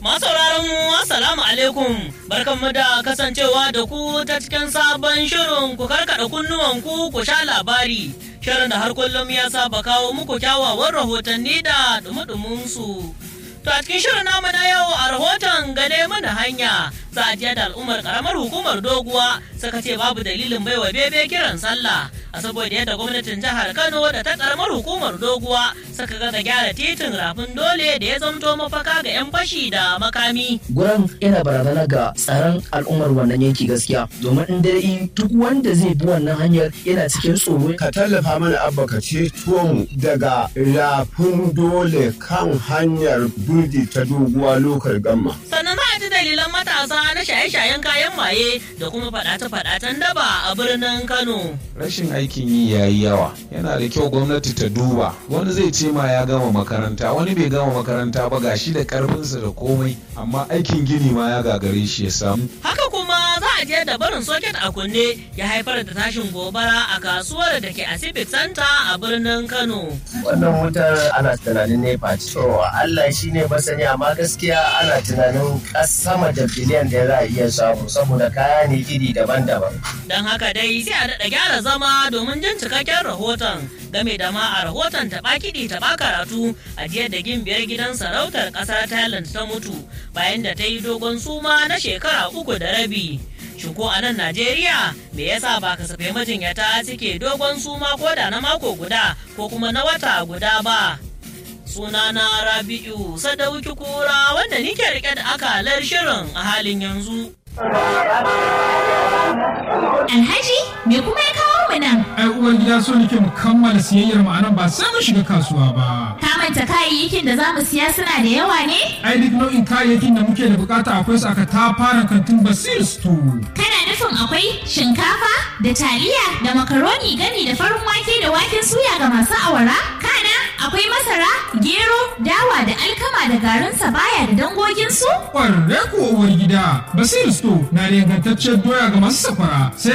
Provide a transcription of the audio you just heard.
Masauraran mu assalamu alaikum barkanmu da kasancewa da ku ta cikin sabon shirin ku karkada kunnuwan ku ku sha labari shirin da har kullum ya saba kawo muku kyawawan rahotanni da dumudumin su. To a cikin shirin namu na yau a rahoton gane mana hanya za a da al'ummar karamar hukumar doguwa suka ce babu dalilin baiwa bebe kiran sallah a saboda yadda gwamnatin jihar Kano da ta karamar hukumar doguwa suka ga da gyara titin rafin dole da ya zamto mafaka ga 'yan fashi da makami. Guran yana barazana ga tsaron al'ummar wannan yanki gaskiya domin in dai duk wanda zai bi wannan hanyar yana cikin tsoro. Ka tallafa mana abba ka ceto mu daga rafin dole kan hanyar burdi ta doguwa lokal gamma. Sannan za a ji dalilan matasa na shaye-shayen kayan maye da kuma faɗace-faɗacen daba a birnin Kano. rashin aikin yi ya yi yawa yana da kyau gwamnati ta duba wani zai ce ma ya gama makaranta wani bai gama makaranta ba gashi da karfinsa da komai amma aikin gini ma ya gagare shi ya samu Haka kuma za a je da barin soket a kunne ya haifar da tashin gobara a kasuwar da ke a Civic Center a birnin Kano. wannan wutar ana tunanin nepa ce to Allah shi ne masani amma gaskiya ana tunanin sama da biliyan da za a iya samu saboda kaya ne iri daban-daban Don haka dai sai a daɗa gyara zama domin jin cikakken rahoton game da ma a rahoton taɓa kiɗi taɓa karatu a jiya da gimbiyar gidan sarautar ƙasar Thailand ta mutu bayan da ta yi dogon suma na shekara uku da rabi. Shin ko a nan Najeriya me yasa ba kasafai majinyata suke dogon suma ko da na mako guda ko kuma na wata guda ba? Sunana Rabi'u Sadauki Kura wanda nike rike da akalar shirin a halin yanzu. Alhaji, me kuma ya kawo mu nan? ai uwar gida so nake mu kammala siyayyar mu anan ba sai mun shiga kasuwa ba Ka manta kayayyakin da za mu siya suna da yawa ne? ai duk nau'in kayayyakin da muke da bukata akwai su aka tafaran kantin basir store Kana nufin akwai shinkafa da taliya da makaroni gani da farin wake da waken suya ga masu awara? Kana akwai masara, gero, dawa da alkama da garin sabaya da dangoginsu? kwarre ko uwar gida basir store na da ingantacciyar doya ga masu safara sai